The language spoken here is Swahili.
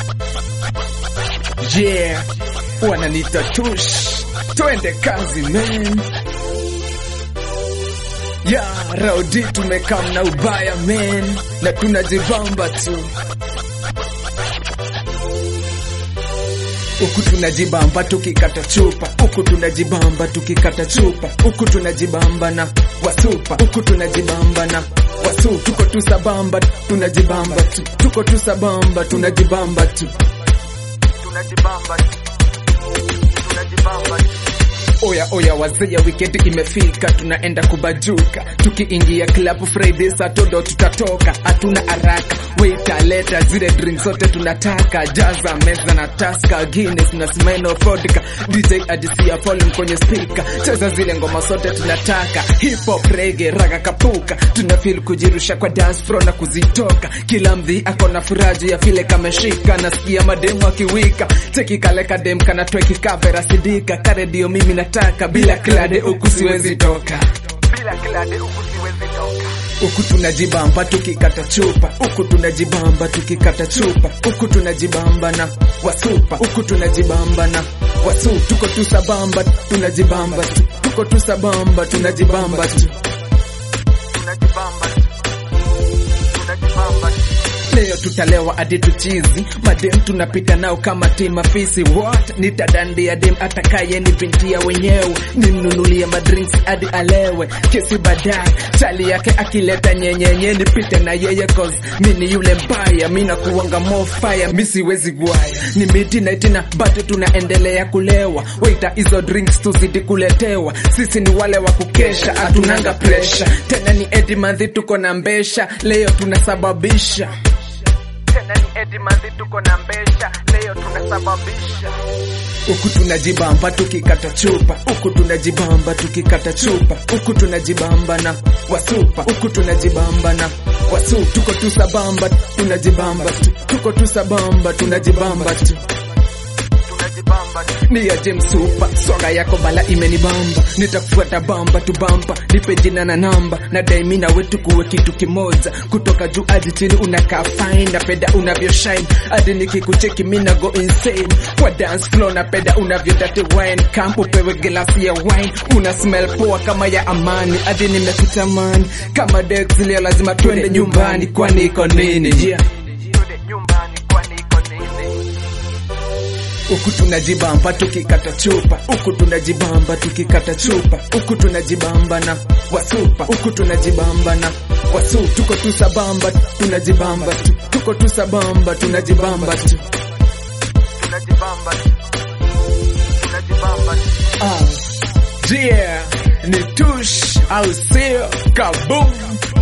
Yeah, wananita tush, twende kazi man. Ya raudi tumekam na ubaya man, na tunajibamba tu huku tunajibamba tukikata chupa, huku tunajibamba tukikata chupa, huku tunajibamba na wasupa, huku tunajibamba na wasu, tuko tu sabamba, tunajibamba tu, tuko tu sabamba, tunajibamba tu, tunajibamba tu, tunajibamba tu. Oya oya wazee, wikendi imefika, tunaenda kubajuka. Tukiingia club Friday Saturday tutatoka, hatuna haraka. Waiter leta zile drinks zote tunataka, jaza meza na taska, Guinness na Smirnoff vodka. DJ adisia volume kwenye speaker, cheza zile ngoma zote tunataka, hip hop, reggae, raga, kapuka. Tuna feel kujirusha kwa dance floor na kuzitoka, kila mdhi ako na furaji ya vile kameshika, nasikia mademu akiwika, cheki kale kadem kana tweki kavera sidika, karedio mimi nataka, bila klade huku siwezi toka, bila klade huku siwezi toka huku tunajibamba tukikata chupa, huku tunajibamba tukikata chupa, huku tunajibamba na wasupa, huku tunajibamba na wasu, tuko tu sabamba, tunajibamba tu, tuko tu sabamba, tunajibamba tu, tunajibamba tu, tunajibamba tu. Leo tutalewa hadi tuchizi, madem tunapita nao kama tima fisi. What? Nitadandia dem atakaye ni binti ya wenyewe, nimnunulie madrinks hadi alewe, kesi baadaye chali yake akileta nyenyenye, nipite na yeye cause mini yule mbaya, mina kuwanga more fire, mi siwezi gwaya, ni midnight na bado tunaendelea kulewa. Waita hizo drinks tuzidi kuletewa, sisi ni wale wa kukesha, hatunanga pressure tena, ni Eddie Madhi tuko na mbesha, leo tunasababisha tena ni Eddie Madhi tuko na mbesha, leo tunasababisha. Huku tunajibamba tukikata chupa, huku tunajibamba tukikata chupa, huku tunajibamba na wasupa, huku tunajibamba na wasu, tuko tu sabamba, tunajibamba tu, tuko tu sabamba, tunajibamba tu ni ya James Super, swanga yako bala imenibamba, nitakufuata bamba tu bamba, nipe jina na namba, na daimi na wetu kuwe kitu kimoja, kutoka juu hadi chini unakaa fine, napenda unavyo shine, hadi nikikucheki mina go insane, kwa dance floor napenda unavyo date wine, camp upewe glasi ya wine, una smell poa kama ya amani, hadi nimekutamani, kama Dex leo lazima twende nyumbani, kwani iko nini? Yeah. Huku tunajibamba tukikata chupa, huku tunajibamba tukikata chupa, huku tunajibamba na wasupa, huku tunajibamba na wasu, tuko tu sabamba, tunajibamba tu, tuko tu sabamba, tunajibamba tu, tunajibamba tu, tunajibamba tu. Ah, yeah, ni tush au sio? Kaboom!